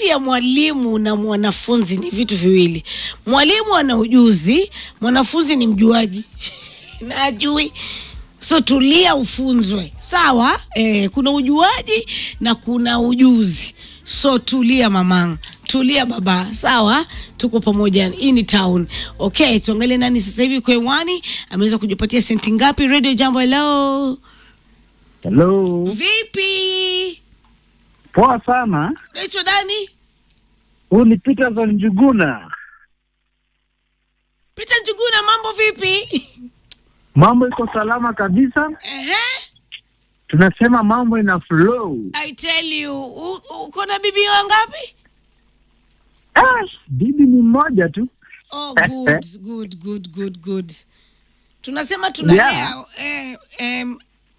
kati ya mwalimu na mwanafunzi ni vitu viwili. Mwalimu ana ujuzi, mwanafunzi ni mjuaji na ajui. So tulia ufunzwe, sawa? Eh, kuna ujuaji na kuna ujuzi. So tulia mamangu, tulia baba, sawa? Tuko pamoja, hii ni town. Okay, tuangalie nani sasa hivi kwa hewani ameweza kujipatia senti ngapi? Radio Jambo, hello, Hello. vipi? Poa sana. Naitwa Dani Huu ni Peterson Njuguna. Peter Njuguna, mambo vipi? Mambo iko salama kabisa. Ehe, Tunasema mambo ina flow. I tell you, u- uko na bibi wangapi? Ah, bibi ni mmoja tu. Oh, good, good, good, good, good. Tunasema tunalea Yeah. eh, em,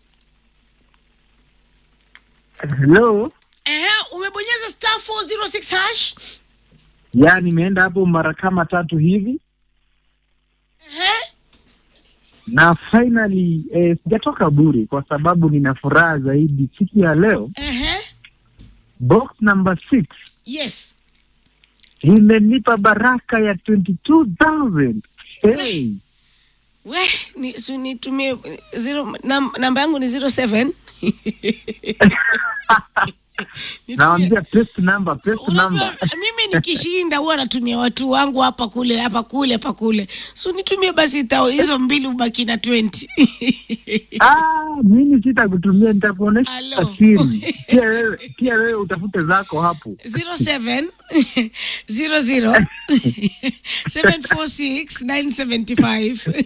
Hello. ehe, umebonyeza star 406 hash. Ya, nimeenda hapo mara kama tatu hivi Ehe, na finally eh, sijatoka bure kwa sababu nina furaha zaidi siku ya leo. ehe, Box number 6 yes. imenipa baraka ya 22000 hey. We, ni, si nitumie eh, zero, nam, namba yangu ni 07. Nitumie- Naambia paste number, paste Unajua, number. mimi nikishinda huwa natumia watu wangu hapa kule hapa kule hapa kule, so nitumie basi tao hizo mbili, ubaki na 20 Ah, mimi sitakutumia, nitakuonesha Alo. siri. Pia wewe, pia wewe utafute zako hapo. 07 00 746 975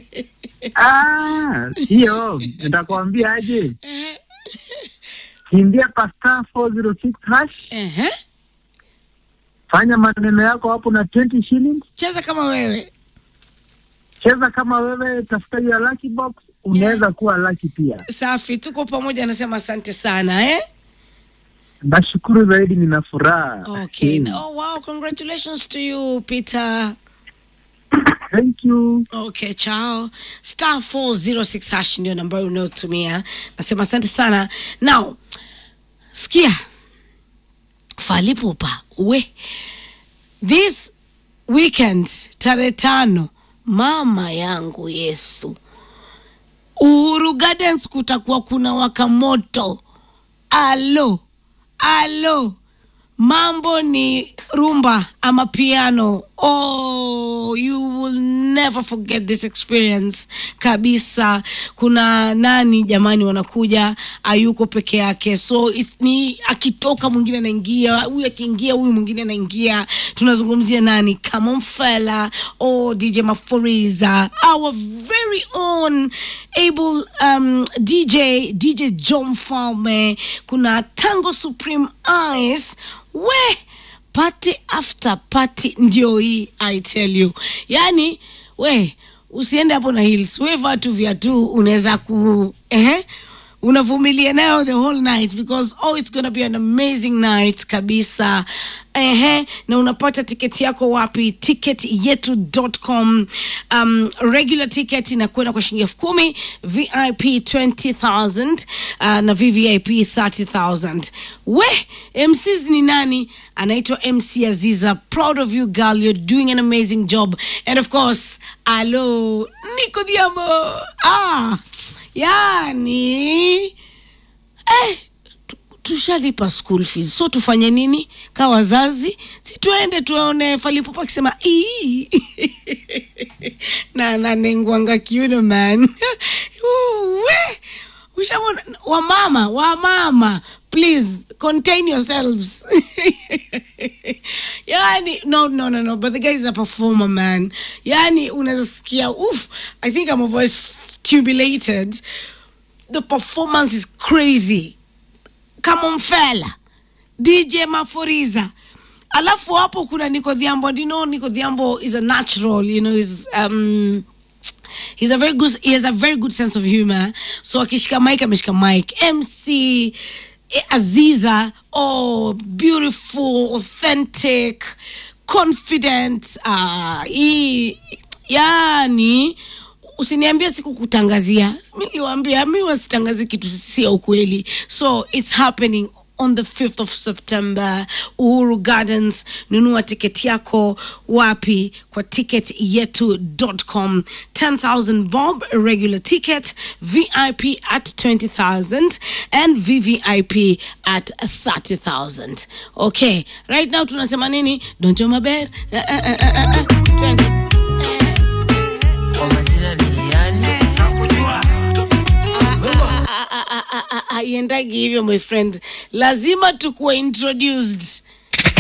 Ah, hiyo nitakwambia aje, Eh, kimbia pa star 406 hash, ehe. fanya maneno yako hapo na 20 shillings, cheza kama wewe cheza kama wewe, tafuta hiyo lucky box, unaweza kuwa lucky pia. safi tuko pamoja anasema asante sana eh? Nashukuru zaidi, nina furaha. okay Mm. oh, wow congratulations to you peter Thank you. okay chao star 406 hash ndio nambari unayotumia nasema asante sana now sikia falipupa we this weekend tarehe tano mama yangu yesu uhuru gardens kutakuwa kuna waka moto alo alo mambo ni rumba ama piano oh you will never forget this experience kabisa kuna nani jamani wanakuja ayuko peke yake so if ni akitoka mwingine anaingia huyu akiingia huyu mwingine anaingia tunazungumzia nani kamomfela or dj maforiza our very own able um, dj dj john falme kuna tango supreme eyes we party after party ndio hii i tell you yani we usiende hapo na heels we vaa tu viatu unaweza ku eh? unavumilia nayo the whole night because oh it's gonna be an amazing night kabisa ehe na unapata tiketi yako wapi ticket yetu.com um, regular ticket inakwenda kwa shilingi elfu kumi vip 20000 uh, na vvip 30000 we mcs ni nani anaitwa mc aziza proud of you girl you're doing an amazing job and of course alo nico diamo ah yani eh, tu- tushalipa school fees so tufanye nini ka wazazi si tuende tuone falipupa akisema "Ii." na nanengwanga kiuno man we ushamona wamama wamama please contain yourselves yani no no no no but the guy is a performer man yani unaweza sikia oof i think i'm over stimulated the performance is crazy kamomfela dj maforiza alafu hapo kuna nico dhiambo and you know nico dhiambo is a natural you know is um he's a very good he has a very good sense of humor so akishika mike ameshika mike mc eh, aziza oh beautiful authentic confident uh, he, yani usiniambie sikukutangazia mi niwaambia mi wasitangazi kitu sio ukweli so it's happening on the 5th of september uhuru gardens nunua tiketi yako wapi kwa ticket yetu.com 10000 bob regular ticket vip at 20000 and vvip at 30000 okay right now tunasema nini donjo maber eh, eh, eh, eh, eh, twende Kwa majina ni yani haiendagi hivyo my friend lazima tukuwe introduced